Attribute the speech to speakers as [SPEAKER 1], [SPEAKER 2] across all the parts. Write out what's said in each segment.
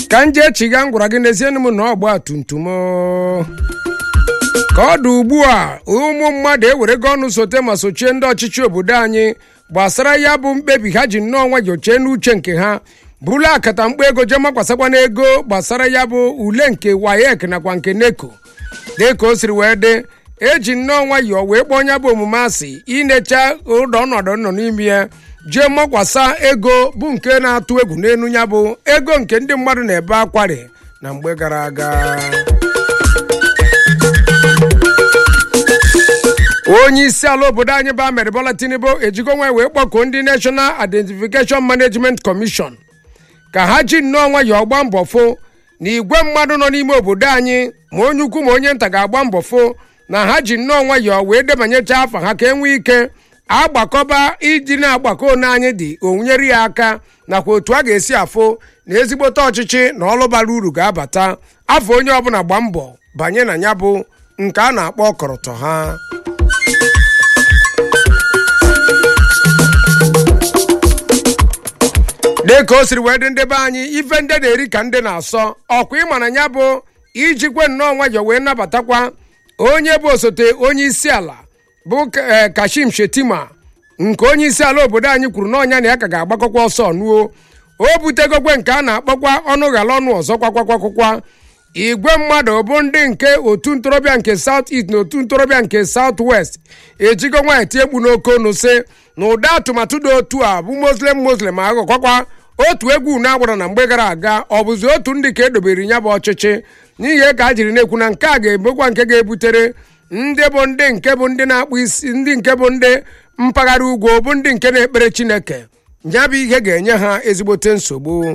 [SPEAKER 1] ka m jee chiga m gwara gị n'ezienụ m na ọgba tumtum o. ka ọ dị ugbu a ụmụ mmadụ ewerego ọnụ sote ma sochie ndị ọchịchị obodo anyị gbasara ya bụ mkpebi ha ji nnọọ nwayọọ chee n'uche nke ha bụrụ akata mkpa ego jee makwasakwa n'ego gbasara ya bụ ule nke wayek nakwa nke neko dịka o siri wee dị eji nnọọ nwayọọ wee kpọọ ya bụ omume asị inecha ụdọ ọnọdụ nọ n'ime ya jee makwasa ego bụ nke na-atụ egwu n'elu ya bụ ego nke ndị mmadụ na-ebe akwari na mgbe gara aga onye isi ala obodo anyị bụ Ahmed Bola Tinubu ejigo nwa wee kpọkuo ndị National Identification Management Commission ka ha ji nnọọ nwayọọ gbaa mbọ fụ na igwe mmadụ nọ n'ime obodo anyị ma onye ukwu ma onye nta ga-agba mbọ fụ na ha ji nnọọ nwayọọ wee debanyecha afa ha ka e nwee ike agbakọba iji na-agbakọ one anyị dị onyere ya aka nakwa otu a ga-esi afụ na ezigbote ọchịchị na ọlụ bara uru ga-abata afọ onye ọbụla gba mbọ banye na ya bụ nke a na-akpọ ọkọrọtọ ha dịka o siri wee dị ndị be anyị ife ndị na-eri ka ndị na-asọ ọkwa ịma na ya bụ ijikwe nnọọ nwayọọ wee nabatakwa onye bụ osote onye isi ala bụ eh, kashim shetima nke onye isi ala obodo anyị kwuru n'ọnya na ya ka ga-agbakọkwa ọsọ nuo o butegokwe nke a na-akpọkwa ọnụ ghara ọnụ ọzọ kwakwakwakwa igwe mmadụ bụ ndị nke otu ntorobịa nke south east na otu ntorobịa nke south west ejigo nwa eti egbu n'oke ọnụ sị na ụdị atụmatụ dị otu a bụ muslim muslim aghọkwakwa otu egwu na-agbara na mgbe gara aga ọ bụzi otu ndị ka edobere ya bụ ọchịchị n'ihi ka a jiri na-ekwu na nke a ga-ebukwa nke ga-ebutere ndị bụ ndị nke bụ ndị na-akpụ isi ndị nke bụ ndị mpaghara ugwu bụ ndị nke na-ekpere chineke ya bụ ihe ga-enye ha ezigbote nsogbu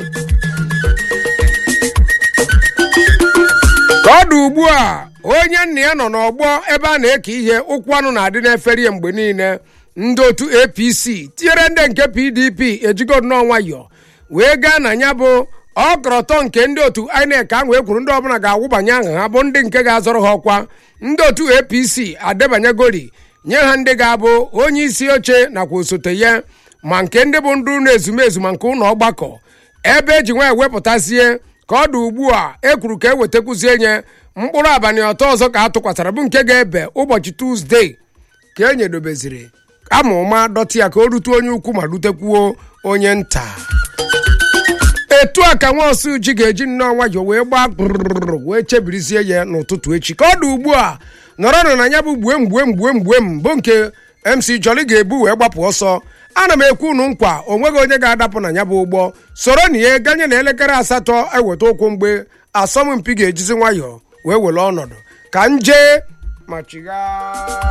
[SPEAKER 1] ka ọ dị ugbu a onye nna ya nọ n'ọgbọ ebe a na-eke ihe ụkwụ anụ na-adị n'efere ya mgbe niile ndị otu apc tinyere ndị nke pdp ejigo nnọọ nwayọọ wee gaa na ya bụ ọkọrọtọ nke ndị otu inec ahụ ekwuru ndị ọbụla ga-awụbanye aha ha bụ ndị nke ga-azọrọ ha ọkwa ndị otu apc adebanyegori nye ha ndị ga-abụ onye isi oche nakwa osote ya ma nke ndị bụ ndị ụlọ ezumezu ma nke ụlọ ọgbakọ ebe eji nwa ewepụtazie ka ọ dị ugbu a ekwuru ka ewetakwuzie nye mkpụrụ abalị ọtọ ọzọ ka a tụkwasara bụ nke ga-ebe ụbọchị tuzdee ka e nyedobeziri ama ụma dọtị ya ka o rute onye ukwu ma rutekwuo onye nta etu a ka nwa osu ji ga-eji nnọọ nwayọọ wee gbaa kpụrụrụ wee chebirizie ya n'ụtụtụ echi ka ọ dị ugbu a nọrọnụ na ya bụ gbue mgbue mgbue mgbue m bụ nke mc joli ga-ebu wee gbapụ ọsọ ana m ekwu unu nkwa o nweghị onye ga-adapụ na ya bụ ụgbọ soro na ihe ganye na elekere asatọ eweta ụkwụ mgbe asọmpi ga-ejizi nwayọọ wee were ọnọdụ ka m jee ma chigha